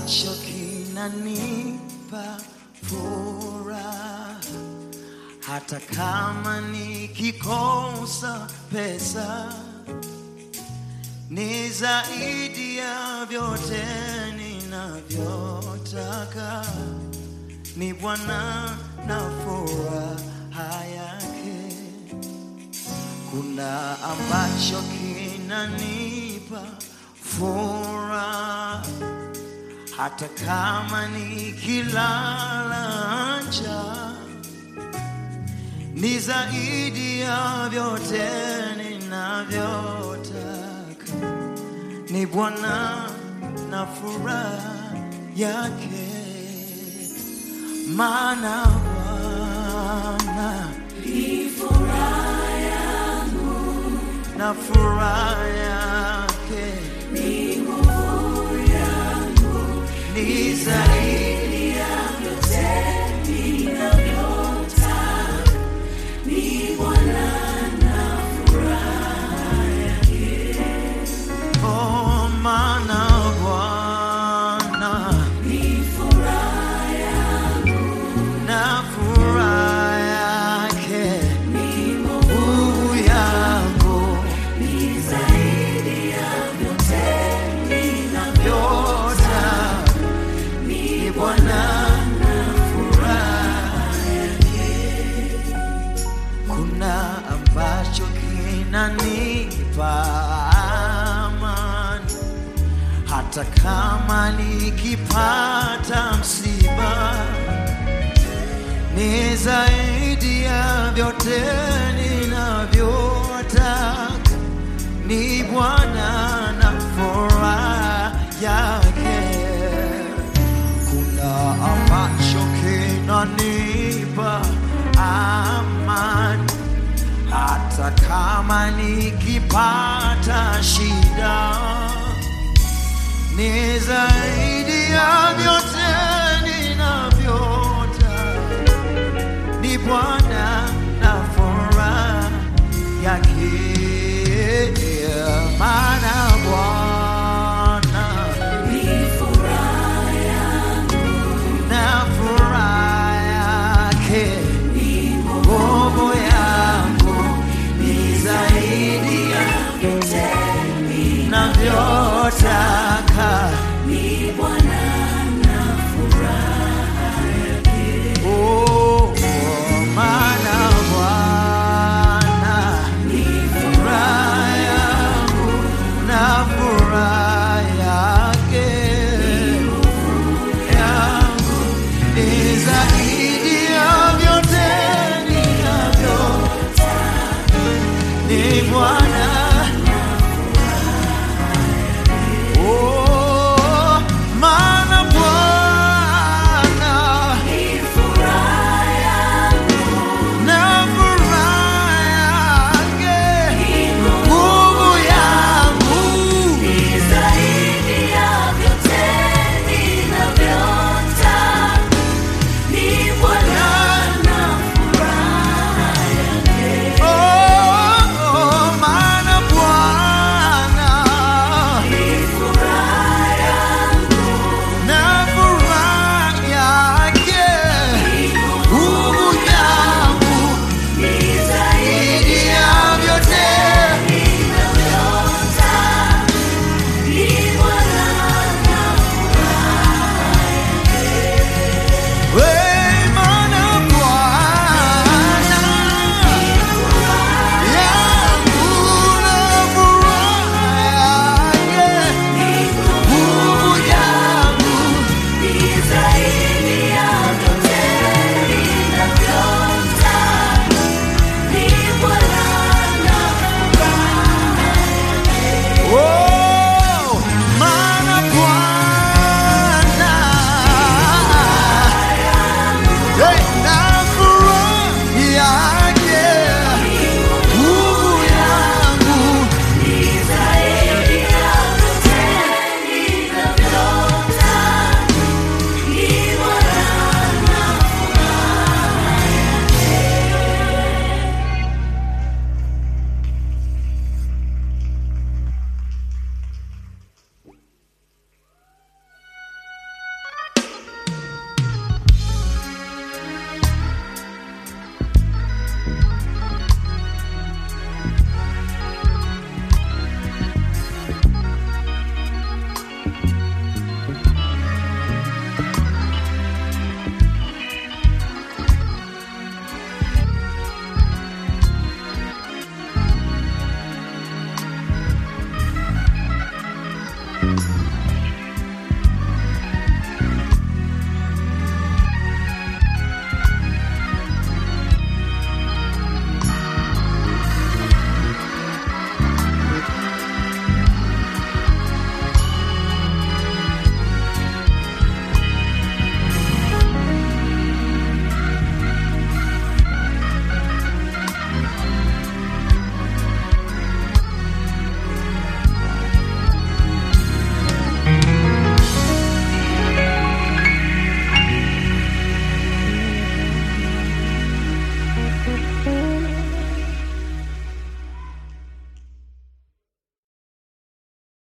ambacho kinanipa furaha hata kama nikikosa pesa ni zaidi ya vyote ninavyotaka ni Bwana na furaha yake. Kuna ambacho kinanipa furaha hata kama nikilala njaa ni zaidi ya vyote ninavyotaka, ni Bwana na furaha yake, maana Bwana na furaha yake ni zaidi oh, maana Bwana na furaha yake nguvu yangu vyote ni Bwana na furaha kuna ambacho kinanipa amani hata kama nikipata msiba ni zaidi ya vyote ninavyotaka ni Bwana na furaha yake kuna ambacho kinanipa amani hata kama nikipata shida ni zaidi ya vyote ninavyotaka ni Bwana na furaha yake maana Bwana na furaha yake nguvu yangu ni zaidi ya navyotaka Oh, maana Bwana furaha yangu na furaha yake yangu ni zaidi ya vyote ninavyo ni Bwana